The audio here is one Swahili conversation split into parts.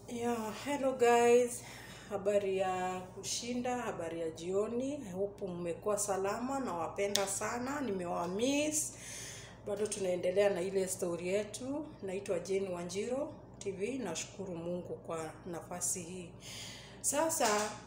Yeah, hello guys. Habari ya kushinda, habari ya jioni. I hope mmekuwa salama na wapenda sana. Nimewamiss. Bado tunaendelea na ile story yetu. Naitwa Jane Wanjiro TV. Nashukuru Mungu kwa nafasi hii. Sasa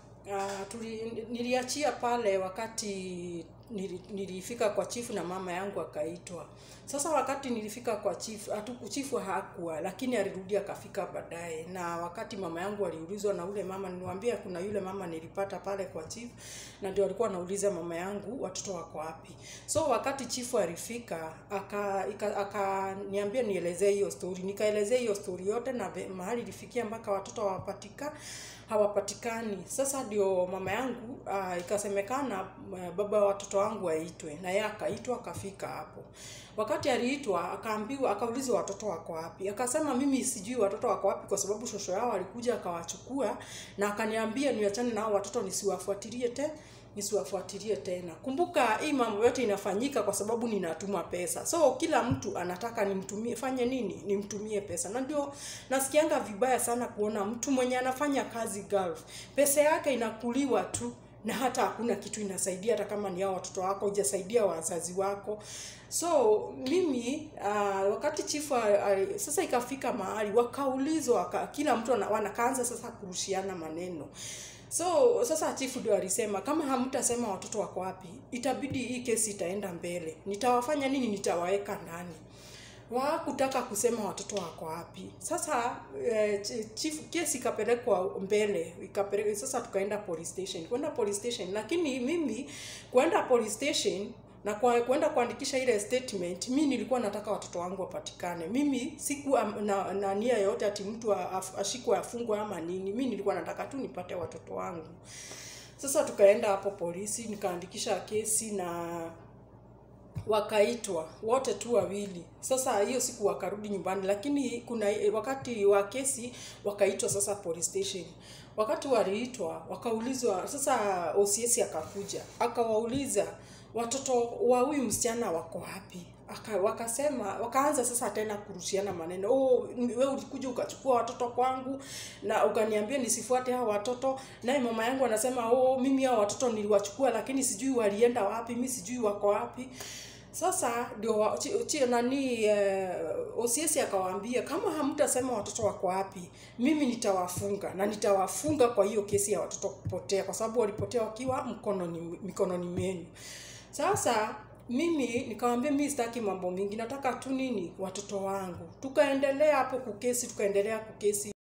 uh, tuli, niliachia pale wakati nili, nilifika kwa chifu na mama yangu akaitwa. Sasa wakati nilifika kwa chifu, hatu chifu hakuwa, lakini alirudi akafika baadaye. Na wakati mama yangu aliulizwa na ule mama, niliwaambia kuna yule mama nilipata pale kwa chifu, na ndio alikuwa anauliza mama yangu watoto wako wapi. So wakati chifu alifika aka ika- akaniambia nielezee hiyo story, nikaelezea hiyo story yote na ve- mahali ilifikia mpaka watoto hawapatika hawapatikani. Sasa ndio mama yangu uh, ikasemekana uh, baba wa watoto wangu aitwe, na yeye akaitwa akafika hapo. Wakati aliitwa akaambiwa, akaulizwa watoto wako wapi, akasema mimi sijui watoto wako wapi, kwa sababu shosho yao alikuja akawachukua na akaniambia niachane nao watoto nisiwafuatilie te nisiwafuatilie tena. Kumbuka hii mambo yote inafanyika kwa sababu ninatuma pesa, so kila mtu anataka nimtumie, fanye nini, nimtumie pesa, na ndio nasikianga vibaya sana kuona mtu mwenye anafanya kazi Gulf, pesa yake inakuliwa tu na hata hakuna kitu inasaidia, hata kama ni hao watoto wako, hujasaidia wazazi wako. So mimi uh, wakati chifu uh, sasa ikafika mahali wakaulizwa, waka, kila mtu ana- wanakaanza sasa kurushiana maneno So sasa chifu ndio alisema kama hamtasema watoto wako wapi, itabidi hii kesi itaenda mbele. Nitawafanya nini? Nitawaweka ndani. Wakutaka kusema watoto wako wapi. Sasa eh, chi- chief kesi ikapelekwa mbele, ikapelekwa sasa tukaenda police station. Kwenda police station, lakini mimi kwenda police station na kwa kwenda kuandikisha ile statement, mi nilikuwa nataka watoto wangu wapatikane. Mimi sikuwa na, na nia yoyote ati mtu af- ashikwe afungwe ama nini. Mi nilikuwa nataka tu nipate watoto wangu. Sasa tukaenda hapo polisi, nikaandikisha kesi na wakaitwa wote tu wawili. Sasa hiyo siku wakarudi nyumbani, lakini kuna wakati wa kesi wakaitwa sasa police station. Wakati waliitwa wakaulizwa, sasa OCS akakuja akawauliza watoto wa huyu msichana wako wapi? Aka, wakasema wakaanza sasa tena kurushiana maneno. Oh, wewe ulikuja ukachukua watoto kwangu na ukaniambia nisifuate hao watoto, naye mama yangu anasema oh, mimi hao watoto niliwachukua, lakini sijui walienda wapi, mi sijui wako wapi. Sasa ndio wa- chi- chi- nani eh, OCS akawaambia kama hamtasema watoto wako wapi, mimi nitawafunga na nitawafunga kwa hiyo kesi ya watoto kupotea, kwa sababu walipotea wakiwa mkononi mikononi mwenu. Sasa mimi nikamwambia mimi sitaki mambo mingi, nataka tu nini, watoto wangu. Tukaendelea hapo kukesi, tukaendelea kukesi